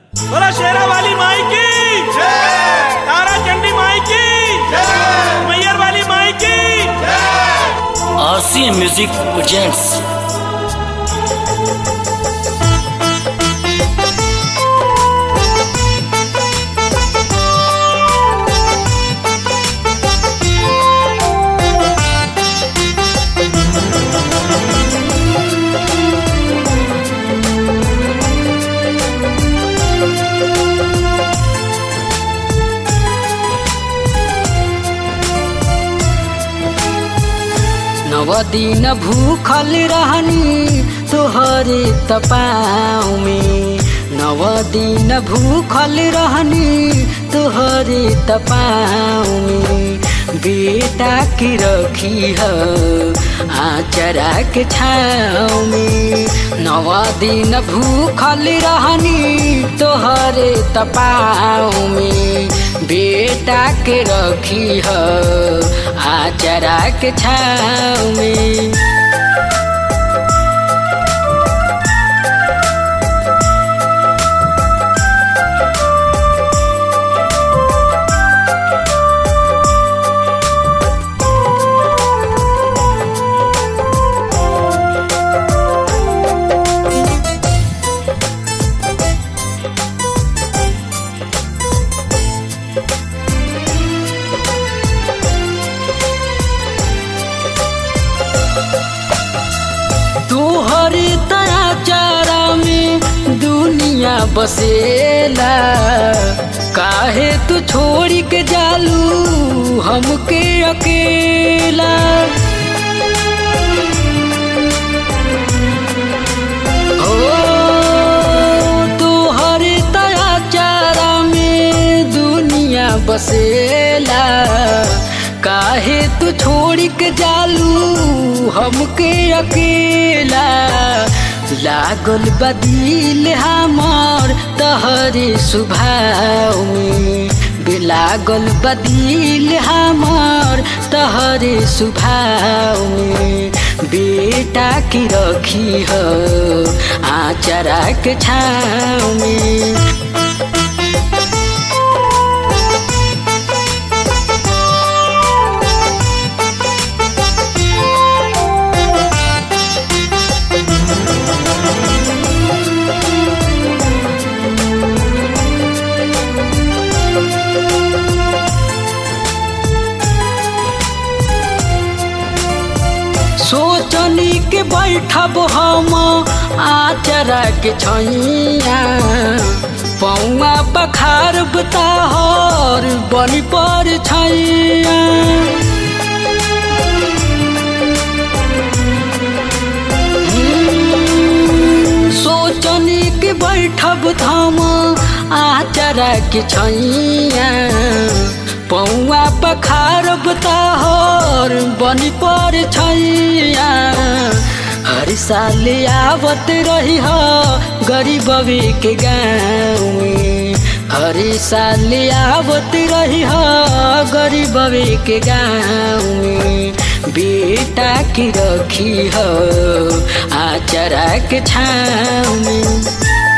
बोला शेरा वाली माई की तारा चंडी माई की मैयर वाली माई की RCM Music presents नव दिन भूखल रहनी तोहरे तपाऊ में नव दिन भूखल रहनी तोहरे तपाऊ में बेटा की रखी है आचरा के छाँव में नव दिन भूखल रहनी तोहरे तपाऊ में बेटा के रखी है आचरा के छाँव में तोहरे तया चारा में दुनिया बसेला काहे तू छोड़ के जालू हमके अकेला ओ तोहरे तया चारा में दुनिया बसेला काहे तू छोड़ के जालू हमके अकेला लागल बदिल हमार तहरे सुभाव में लागल बदिल हमार तहरे सुभाव में बेटा की रखी हो आचरा के छाँव में सोचनी के बैठब हम आचरा के छैया पौआ पखार बताहर बनी पर छैया सोचनी के बैठब धाम आचरा के छैया पौआ पखारब ताहर बनी पर छैया हर साल आवत रही हो गरीबवे के गाँव में हर साल आवत रही हो गरीबवे के गाँव में बेटा की रखी हो आचरा के छाँव में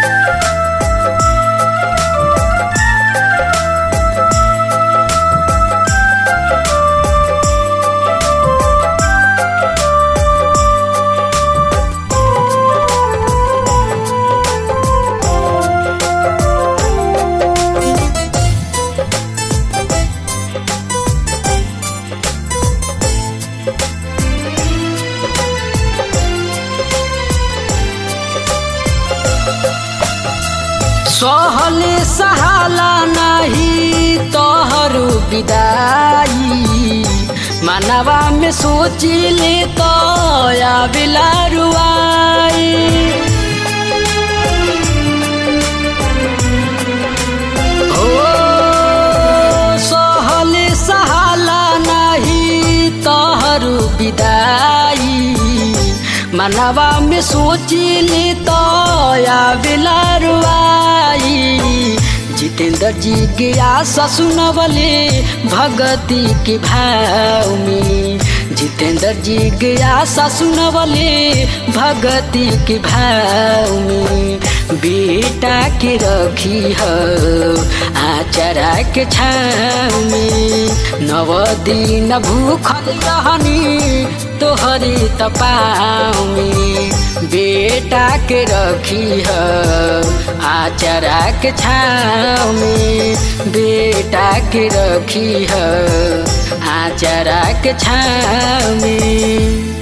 सहले सहाला नाही तोहरो विदाई मानवा में सोचिले तो आवेला रुआई हो सहले सहाला नाही तोहरो विदाई मनवा में सोचिले तो आवेला रुआई जितेंद्र जी के आशा सुनवले भगती के भाव में जितेंद्र जी के आशा सुनवले भगती के भाव में बेटा के रखी ह आचरा के छाव में नव दिन भूखल रहनी तोहरी तपाव में बेटा के रखी ह आचरा के छाव में बेटा के रखी ह आचरा के छाव में